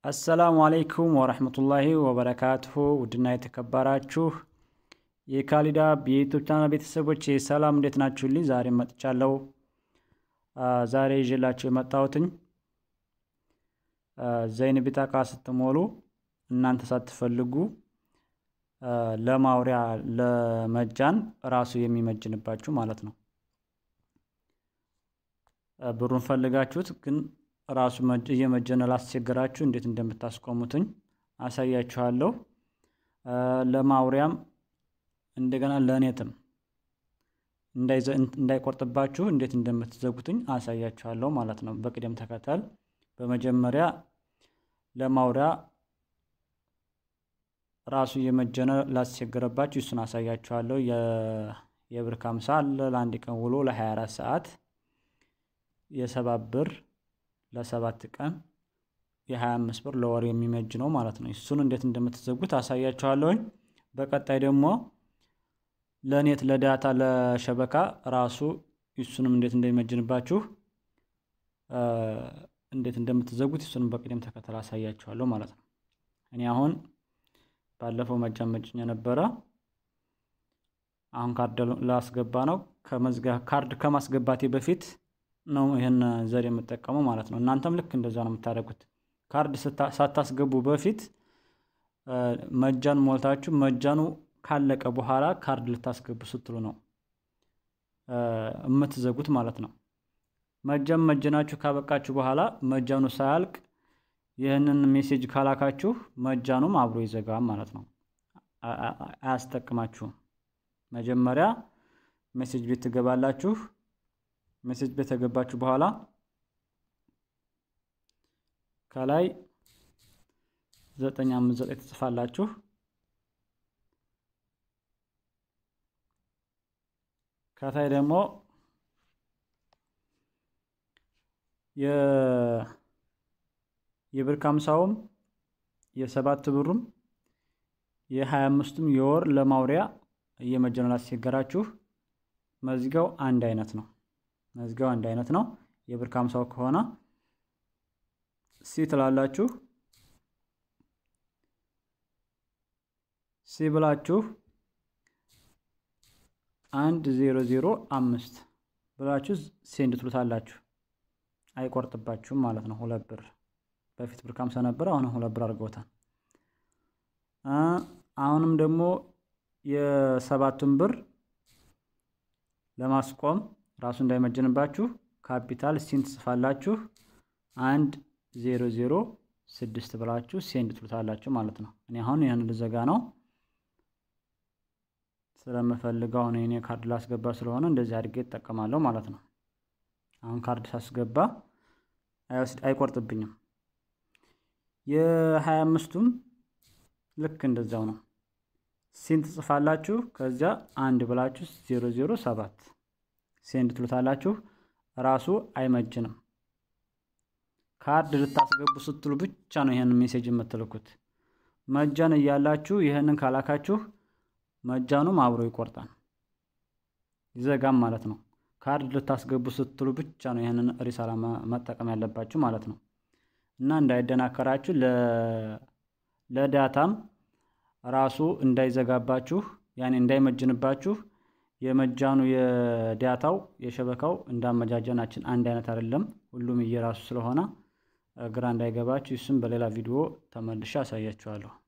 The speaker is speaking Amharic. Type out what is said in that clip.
አሰላሙ አለይኩም ወረህመቱላሂ ወበረካቱሁ ውድና የተከበራችሁ የካሊዳ የዩቱብ ቻናል ቤተሰቦች ሰላም እንዴት ናችሁልኝ? ዛሬ መጥቻለሁ። ዛሬ ይዤላችሁ የመጣሁትኝ ዘይን ቢጣቃ ስትሞሉ እናንተ ሳትፈልጉ ለማውሪያ ለመጃን ራሱ የሚመጅንባችሁ ማለት ነው። ብሩን ፈልጋችሁት ግን ራሱ እየመጀነ ላስቸገራችሁ እንዴት እንደምታስቆሙትኝ አሳያችኋለሁ። ለማውሪያም እንደገና ለኔትም እንዳይቆርጥባችሁ እንዴት እንደምትዘጉትኝ አሳያችኋለሁ ማለት ነው። በቅደም ተከተል በመጀመሪያ ለማውሪያ ራሱ እየመጀነ ላስቸገረባችሁ እሱን አሳያችኋለሁ። የብር ካምሳ አለ ለአንድ ቀን ውሎ ለ24 ሰዓት የሰባት ብር ለሰባት ቀን የ25 ብር ለወር የሚመጅ ነው ማለት ነው። እሱን እንዴት እንደምትዘጉት አሳያችኋለሁኝ። በቀጣይ ደግሞ ለኔት ለዳታ ለሸበካ ራሱ እሱንም እንዴት እንደሚመጅንባችሁ እንዴት እንደምትዘጉት እሱንም በቅደም ተከተል አሳያችኋለሁ ማለት ነው። እኔ አሁን ባለፈው መጃን መጭኝ ነበረ። አሁን ካርድ ላስገባ ነው። ካርድ ከማስገባቴ በፊት ነው ይህን ዘዴ የምጠቀመው ማለት ነው። እናንተም ልክ እንደዛ ነው የምታደርጉት። ካርድ ሳታስገቡ በፊት መጃን ሞልታችሁ መጃኑ ካለቀ በኋላ ካርድ ልታስገቡ ስትሉ ነው የምትዘጉት ማለት ነው። መጃን መጀናችሁ ካበቃችሁ በኋላ መጃኑ ሳያልቅ ይህንን ሜሴጅ ካላካችሁ መጃኑም አብሮ ይዘጋል ማለት ነው። አያስጠቅማችሁም። መጀመሪያ ሜሴጅ ቤት ትገባላችሁ። ሜሴጅ ቤት ከገባችሁ በኋላ ከላይ ዘጠኝ አምስት ዘጠኝ ትጽፋላችሁ። ከታይ ደግሞ የብር ካምሳውም የሰባት ብሩም የሀያ አምስቱም የወር ለማውሪያ እየመጀነ ላስቸገራችሁ መዝጊያው አንድ አይነት ነው። መዝጊያው አንድ አይነት ነው። የብር ካምሳው ከሆነ ሲ ትላላችሁ። ሲ ብላችሁ አንድ ዜሮ ዜሮ አምስት ብላችሁ ሴንድ ትሉታላችሁ። አይቆርጥባችሁም ማለት ነው። ሁለት ብር በፊት ብር ካምሳ ነበር፣ አሁንም ሁለት ብር አድርገውታል። አሁንም ደግሞ የሰባቱን ብር ለማስቆም ራሱ እንዳይመጀንባችሁ ካፒታል ሲን ትጽፋላችሁ። አንድ ዜሮ ዜሮ ስድስት ብላችሁ ሴንድ ትሉታላችሁ ማለት ነው። እኔ አሁን ይህን ልዘጋ ነው ስለምፈልገው አሁን እኔ ካርድ ላስገባ ስለሆነ እንደዚህ አድርጌ እጠቀማለሁ ማለት ነው። አሁን ካርድ ሳስገባ አይቆርጥብኝም። የሀያ አምስቱም ልክ እንደዛው ነው። ሲን ትጽፋላችሁ። ከዚያ አንድ ብላችሁ ዜሮ ዜሮ ሰባት ሴንድ ትሉታላችሁ። ራሱ አይመጅንም። ካርድ ልታስገቡ ስትሉ ብቻ ነው ይህንን ሜሴጅ የምትልኩት። መጃን እያላችሁ ይህንን ካላካችሁ መጃኑም አብሮ ይቆርጣል፣ ይዘጋም ማለት ነው። ካርድ ልታስገቡ ስትሉ ብቻ ነው ይህንን ሪሳላ መጠቀም ያለባችሁ ማለት ነው። እና እንዳይደናከራችሁ ለዳታም ራሱ እንዳይዘጋባችሁ ያኔ እንዳይመጅንባችሁ የመጃኑ የዳታው የሸበካው እንዳመጃጀናችን አንድ አይነት አይደለም። ሁሉም እየራሱ ስለሆነ ግራ እንዳይገባችሁ እሱም በሌላ ቪዲዮ ተመልሼ አሳያችኋለሁ።